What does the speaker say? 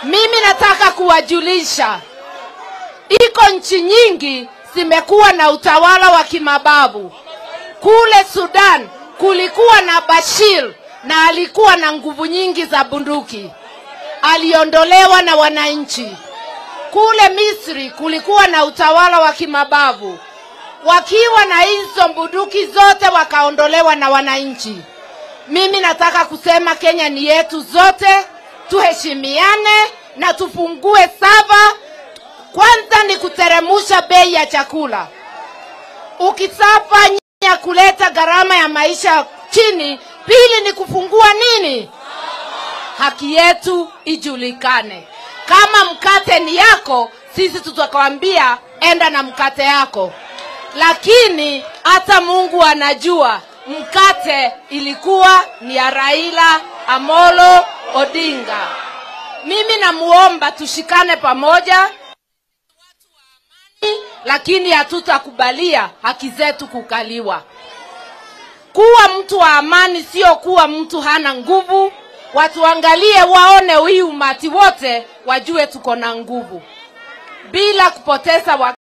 Mimi nataka kuwajulisha, iko nchi nyingi zimekuwa na utawala wa kimababu. Kule Sudan kulikuwa na Bashir na alikuwa na nguvu nyingi za bunduki, aliondolewa na wananchi. Kule Misri kulikuwa na utawala wa kimabavu, wakiwa na hizo bunduki zote wakaondolewa na wananchi. Mimi nataka kusema Kenya ni yetu zote, tuheshimiane na tufungue sava. Kwanza ni kuteremusha bei ya chakula. Ukisafanya kuleta gharama ya maisha chini, pili ni kufungua nini, haki yetu ijulikane. Kama mkate ni yako, sisi tutakwambia enda na mkate yako, lakini hata Mungu anajua mkate ilikuwa ni ya Raila Amolo Odinga. Mimi namuomba tushikane pamoja, lakini hatutakubalia haki zetu kukaliwa. Kuwa mtu wa amani sio kuwa mtu hana nguvu. Watuangalie waone hii umati wote, wajue tuko na nguvu bila kupoteza wakati.